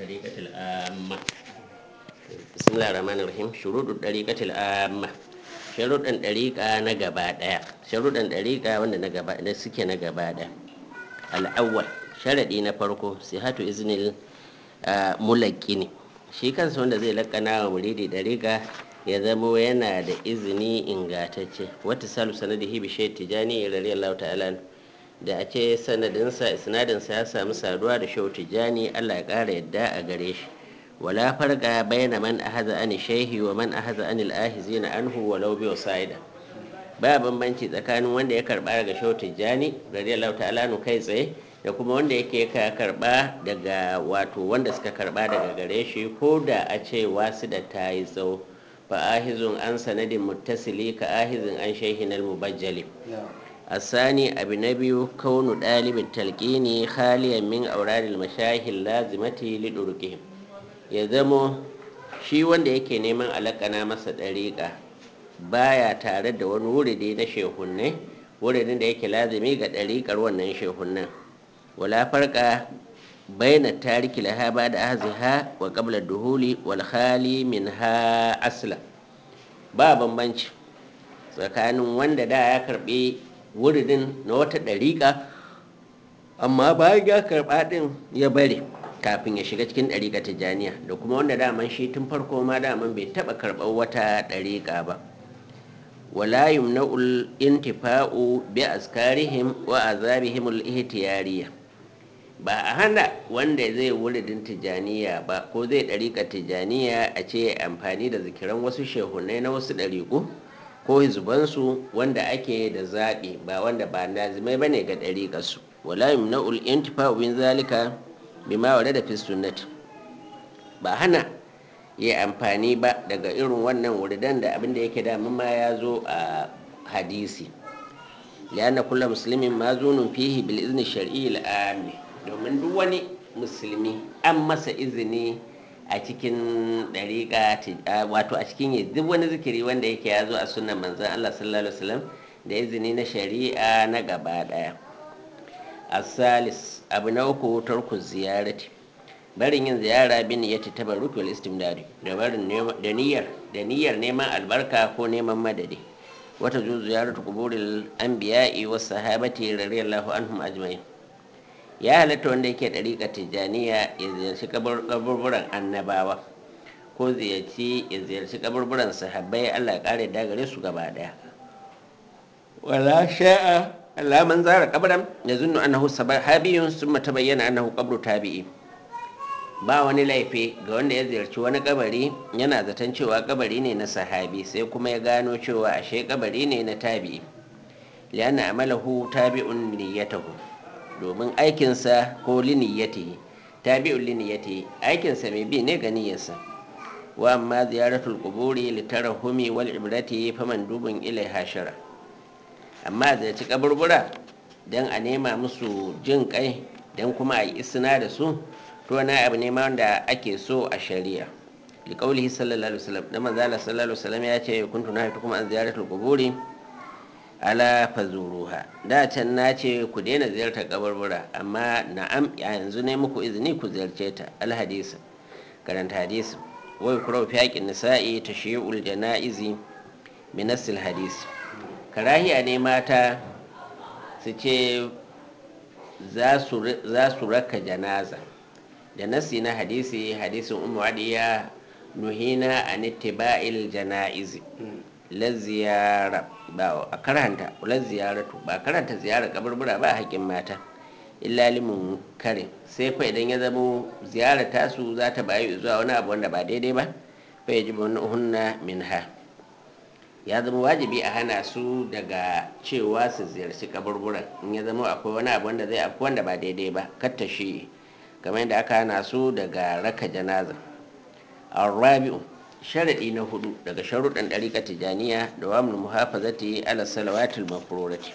الطريقة العامة بسم الله الرحمن الرحيم شروط الطريقة العامة sharuɗan ɗariƙa na gaba ɗaya sharuɗan ɗariƙa wanda na gaba da suke na gaba ɗaya al'awwal sharaɗi na farko sihatu iznil mulaƙini shi kansa wanda zai laƙana wa muridi ɗariƙa ya zamo yana da izini ingatacce wata salu sanadihi bi shayd tijani radiyallahu ta'ala da a ce sanadinsa isnadinsa ya samu saduwa da shehu tijani Allah ya ƙara yadda a gare shi wala farqa bayna man ahaza an shehi wa man ahaza an al-ahizin anhu walau bi wasaida ba bambanci tsakanin wanda ya karba daga shehu tijani radiyallahu ta'ala nu kai tsaye da kuma wanda yake ka karba daga wato wanda suka karba daga gare shi ko da a ce wasu da ta yi tsawo fa ahizun an sanadin muttasili ka ahizin an shehin al-mubajjali الثاني أبي نبي كون طالب التلقين خاليا من أوراد المشايخ اللازمة لدركهم ya zamo shi wanda yake neman alakana masa ɗariƙa baya tare da wani wuridi na shehunne wuridin da yake lazimi ga ɗariƙar wannan shehunnan wala farka baina tariki laha ba da aziha wa qabla duhuli wal khali min ha asla ba bambanci tsakanin wanda da ya karbi wuridin na wata ɗariƙa amma bayan ya karɓa ɗin ya bari kafin ya shiga cikin ɗariƙa tijjaniya da kuma wanda daman shi tun farko ma daman bai taɓa karɓar wata ɗariƙa ba wala yumna'ul intifa'u bi askarihim wa azabihim al-ihtiyariya ba a hana wanda zai wuridin tijjaniya ba ko zai ɗariƙa tijjaniya a ce amfani da zikiran wasu shehunai na wasu ɗariƙu ko hizubansu wanda ake da zaɓi ba wanda ba nazimai ba ne ga ɗariƙarsu wala yumna'ul intifa'u bin zalika bima wa da fi sunnati ba hana yi amfani ba daga irin wannan wuridan da abin da yake damun ma ya zo a hadisi lianna kulla musulmin ma zunun fihi bil izni shar'i al'ami domin duk wani musulmi an masa izini a cikin dariƙa wato a cikin yi duk wani zikiri wanda yake ya zo a sunan manzan Allah sallallahu alaihi wasallam da izini na shari'a na gaba daya asalis abu na uku tarku ziyarati barin yin ziyara bin ya ci tabarruki wal istimdari da barin da niyyar da niyyar neman albarka ko neman madadi wata zo ziyaratu kuburil anbiya'i was sahabati radiyallahu anhum ajma'in ya halatta wanda yake dariƙa tijaniya ya ziyarci kaburburan annabawa ko ziyarci ya ziyarci kaburburan sahabbai Allah ya kare da gare su gaba daya wala sha'a Allah man zara kabran ya zunnu annahu sahabiyun summa tabayyana annahu qabru tabi'i ba wani laifi ga wanda ya ziyarci wani kabari yana zaton cewa kabari ne na sahabi sai kuma ya gano cewa ashe kabari ne na tabi'i lianna amalahu tabi'un niyyatahu domin aikinsa ko liniyatihi tabi'un liniyatihi aikinsa mai bi ne ga niyyarsa wa amma ziyaratul quburi litarahumi wal ibrati faman dubun ilaiha shara amma zai ci kaburbura don a nema musu jin kai don kuma a yi isna da su to wani abu ne ma wanda ake so a shari'a liƙaulihi sallallahu alaihi wasallam da manzala sallallahu alaihi wasallam ya ce kuntu na haitu kuma an ziyaratul quburi ala fazuruha da can na ce ku daina ziyartar kaburbura amma na'am yanzu ne muku izini ku ziyarce ta alhadisa karanta hadisi wai kurau fi haƙin nisa'i tashi'ul janaizi minasil hadisi karahiya ne mata su ce za su raka janaza da nasi na hadisi hadisin umu adiya nuhina a nittiba'il jana'izi la ziyara ba a karanta la ziyaratu ba karanta ziyara kaburbura ba haƙƙin mata illa limun kare sai fa idan ya zamo ziyara tasu za ta bayu zuwa wani abu wanda ba daidai ba fa yajibu hunna minha ya zama wajibi a hana su daga cewa su ziyarci kaburburan in ya zama akwai wani abu wanda zai afku wanda ba daidai ba katta shi kamar yadda aka hana su daga raka janaza arabi'u sharaɗi na hudu daga sharuɗan ɗariƙa tijaniya da wa muhafazati ala salawatul mafrurati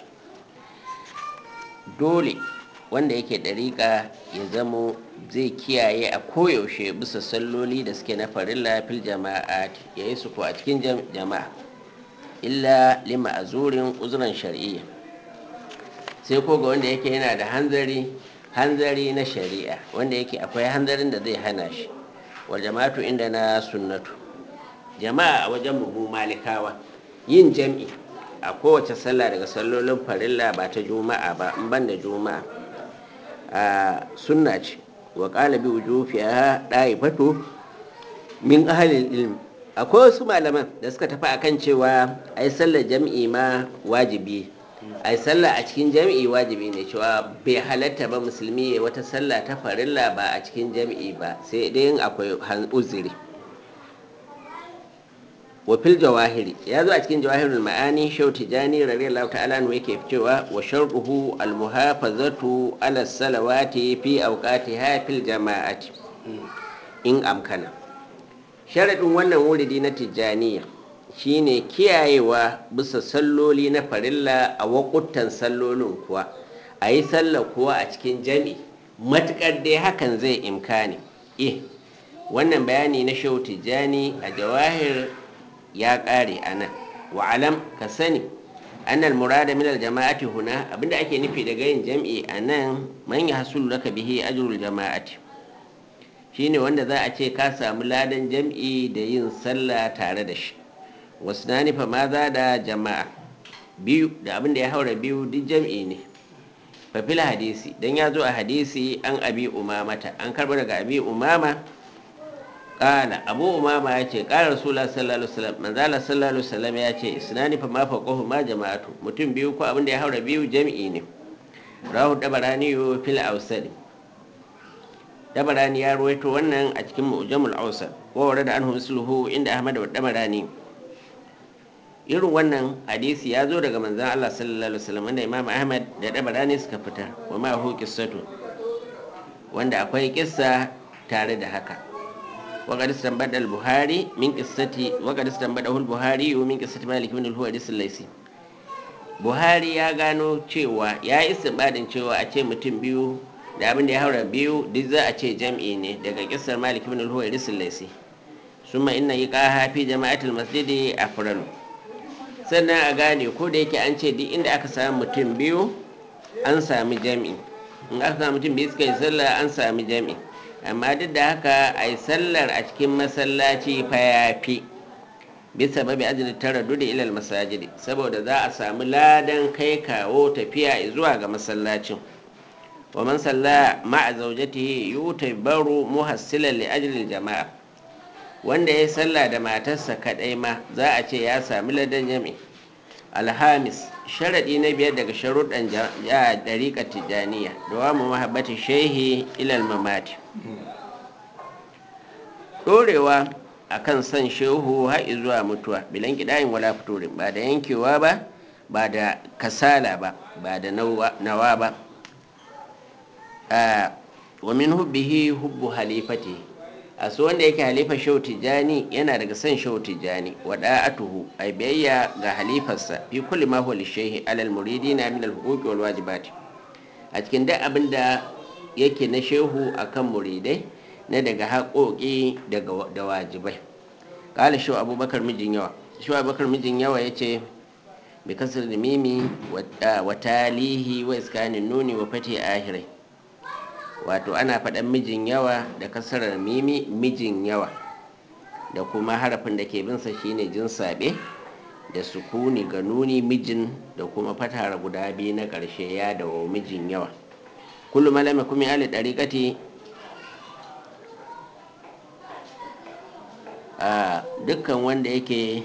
dole wanda yake ɗariƙa ya zamo zai kiyaye a koyaushe bisa salloli da suke na farilla fil jama'a ya yi su ko a cikin jama'a illa lima a zurin uzuran shari'iyya sai ko ga wanda yake yana da hanzari hanzari na shari'a wanda yake akwai hanzarin da zai hana shi wa jama'atu inda na sunnatu jama'a a wajen mu malikawa yin jam'i a kowace sallah daga sallolin farilla ba ta juma'a ba in ban da juma'a a sunna ce wa qala bi wujufiha daifatu min ahlil ilm akwai wasu malaman da suka tafi akan cewa ai sallar jam'i ma wajibi ai sallah a cikin jam'i wajibi ne cewa bai halatta ba musulmi ya wata sallah ta farilla ba a cikin jam'i ba sai dai akwai uzuri wa fil jawahiri ya zo a cikin jawahirul ma'ani shau tijani radiyallahu ta'ala anhu yake cewa wa sharruhu al muhafazatu ala salawati fi awqatiha fil jama'ati in amkana sharadin wannan wuridi na tijaniya shine kiyayewa bisa salloli na farilla a wakutan sallolin kuwa a yi sallah kuwa a cikin jami matukar dai hakan zai imkani eh wannan bayani na shau tijani a jawahir ya ƙare a nan wa'alam ka sani annal murada minal jama'ati huna abinda ake nufi daga yin jam'i a nan man ya hasulu laka bihi ajrul jama'ati shine wanda za a ce ka samu ladan jam'i da yin sallah tare da shi wasu na nufa ma za da jama'a biyu da abinda ya haura biyu duk jam'i ne fafil hadisi don ya zo a hadisi an abi umamata an karba daga abi umama kala abu umama ya ce kala rasulullah sallallahu alaihi wasallam manzala sallallahu alaihi wasallam ya ce isnani fa ma faqahu ma jama'atu mutum biyu ko abin da ya haura biyu jami'i ne rahu dabarani fil awsad dabarani ya ruwaito wannan a cikin mu'jamul awsad wa warada anhu misluhu inda ahmad wa dabarani irin wannan hadisi ya zo daga manzon Allah sallallahu alaihi wasallam wanda imam ahmad da dabarani suka fitar wa ma hu qissatu wanda akwai kissa tare da haka وقد استنبط البخاري من قصة وقد استنبطه البخاري من قصة مالك بن الحويرث الليثي Buhari ya gano cewa ya yi istinbadin cewa a ce mutum biyu da abin da ya haura biyu duk za a ce jam'i ne daga kisar Malik bin al-Huwairis al-Laisi summa inna iqaha fi jama'atil masjidi afralu sannan a gane ko da yake an ce duk inda aka samu mutum biyu an sami jam'i in aka samu mutum biyu suka yi sallah an sami jam'i amma duk da haka a yi sallar a cikin masallaci fa ya fi bisa babi ajiyar tara da ilal masajidi saboda za a samu ladan kai kawo tafiya zuwa ga masallacin wa man salla ma'a zaujatihi yutabaru muhassilan li ajli jama'a wanda ya salla da matarsa kadai ma za a ce ya sami ladan jami alhamis sharaɗi na biyar daga sharuɗan ɗariƙar tijjaniya da wa mu mahabbati shehi ilal mamati ɗorewa a kan son shehu har zuwa mutuwa bilan kiɗayin wala fitorin ba da yankewa ba ba da kasala ba ba da nawa ba wa min hubbihi hubbu halifati a su wanda yake halifa shehu tijjani yana daga son shehu tijjani wa da'atuhu ay biyayya ga halifarsa fi kulli ma huwa lishehi alal muridina min al-huquqi wal wajibati a cikin duk abin da yake na shehu akan muridai na daga haƙoƙi da wajibai ƙala shi abubakar mijin yawa shi abubakar mijin yawa ya ce bi kasar da mimi wa talihi wa iskanin nuni wa fati ahirai wato ana faɗan mijin yawa da kasarar mimi mijin yawa da kuma harafin da ke binsa shine jin saɓe da sukuni ga nuni mijin da kuma fatara guda biyu na ƙarshe ya da mijin yawa kullum malama kuma ali ɗariƙati a dukkan wanda yake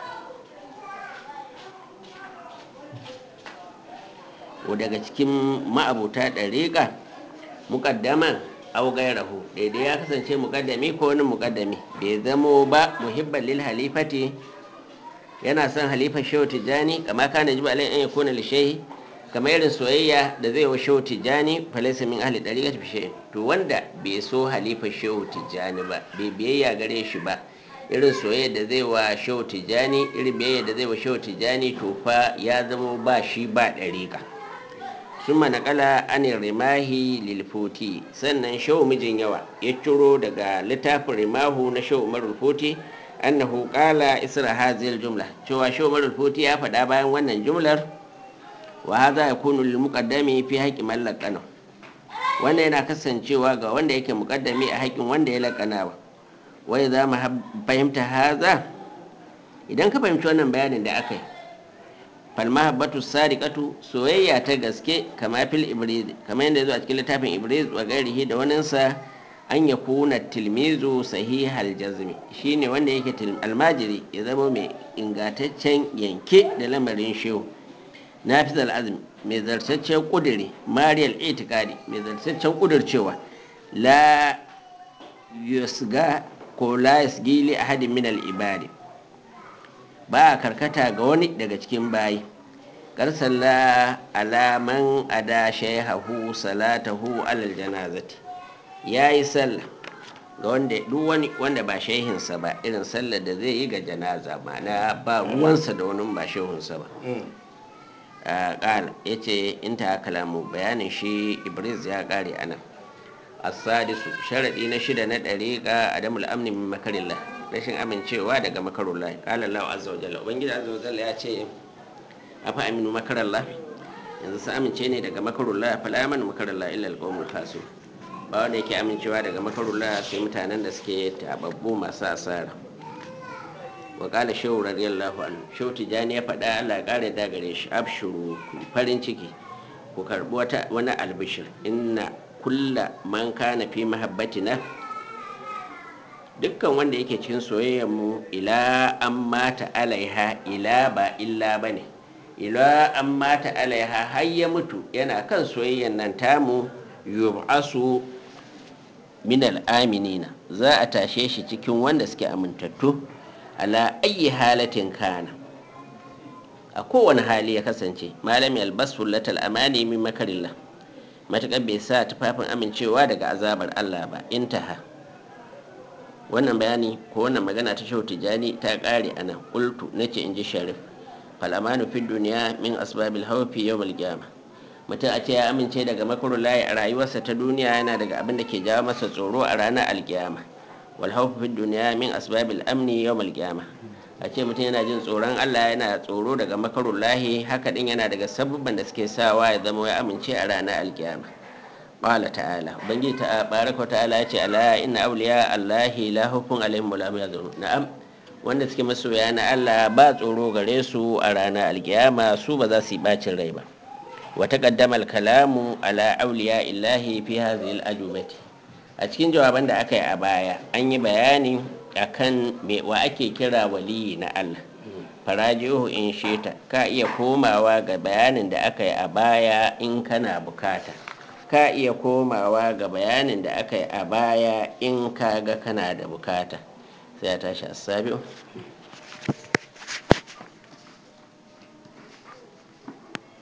daga cikin ma'abuta ɗariƙa muƙaddaman au gairahu daidai ya kasance muƙaddami ko wani muƙaddami bai zamo ba muhibban lil halifati yana son halifar shehu tijjani kama kana jiba alai an yakuna li shehi kamar irin soyayya da zai wa shehu tijjani falaisa min ahli dariqati fi shay to wanda bai so halifar shehu tijjani ba bai biyayya gare shi ba irin soyayya da zai wa shehu tijjani irin biyayya da zai wa shehu tijjani to fa ya zama ba shi ba dariqa summa naqala anir rimahi lil futi sannan shehu mijin yawa ya ciro daga littafin rimahu na shehu umarul futi annahu qala isra hadhihi jumla cewa shehu umarul futi ya faɗa bayan wannan jumlar wa hadha yakunu lil muqaddami fi haqqi man laqana wannan yana kasancewa ga wanda yake mukaddami a haƙƙin wanda ya laƙanawa wai za mu fahimta haza idan ka fahimci wannan bayanin da aka yi falmahabbatu sadiqatu soyayya ta gaske kama fil ibriz kamar yadda zo a cikin littafin ibriz wa gairihi da waninsa an ya kuna tilmizu sahihal jazmi shine wanda yake almajiri ya zama mai ingantaccen yanke da lamarin shehu nafiz azmi mai zartaccen kudiri mariyal itikadi mai zartaccen kudircewa la yusga ko la yasgili ahadin min al ibadi ba a karkata ga wani daga cikin bayi karsalla alaman ada shaihahu salatahu alal janazati ya yi sallah ga wanda duk wani wanda ba shaihinsa ba irin sallar da zai yi ga janaza ma'ana ba ruwansa da wani ba shehunsa ba ƙala ya ce in ta kalamu bayanin shi ibris ya ƙare a nan asadisu sharaɗi na shida na ɗariƙa adamul amni min makarillah rashin amincewa daga makarullah qala Allah azza wa jalla ubangiji azza wa jalla ya ce afa aminu makarallah yanzu sun amince ne daga makarullah fala amanu makarallah illa alqawmul khasir ba wanda yake amincewa daga makarullah sai mutanen da suke tababbu masu asara wa qala shehu radiyallahu anhu shehu tijani ya faɗa Allah ya kare da gare shi abshuru farin ciki ku karbi wata wani albishir inna kulla man kana fi mahabbatina dukkan wanda yake cikin soyayyar mu ila an mata alaiha ila ba illa bane ila an mata alaiha har ya mutu yana kan soyayyar nan tamu yub'asu min al'aminina za a tashe shi cikin wanda suke amintattu ala ayi halatin kana a kowane hali ya kasance malami albasu latal amani min makarillah matuƙar bai sa tufafin amincewa daga azabar Allah ba intaha wannan bayani ko wannan magana ta shau tijani ta ƙare a nan ƙultu na ce in ji sharif falamanu fi duniya min asbabil haufi yau malgiyama mutum a ce ya amince daga makarun layi a rayuwarsa ta duniya yana daga abin da ke jawo masa tsoro a ranar alkiyama wal haufi fi duniya min asbabil amni yau malgiyama a ce mutum yana jin tsoron allah yana tsoro daga makarun lahi haka din yana daga sabubban da suke sawa ya zama ya amince a ranar alkiyama qala ta'ala ubangiji ta baraka ta'ala ya ce ala inna awliya allahi la hukun alaihim wala hum yahzanun na'am wanda suke masoya na Allah ba tsoro gare su a ranar alkiyama su ba za su yi bacin rai ba wa taqaddama al-kalamu ala awliya illahi fi hadhihi al-ajubati a cikin jawaban da aka yi a baya an yi bayani akan me wa ake kira waliyi na Allah farajihu in sheta ka iya komawa ga bayanin da aka yi a baya in kana bukata ka iya komawa ga bayanin da aka yi a baya in ka ga kana da bukata sai ya tashi asabi'u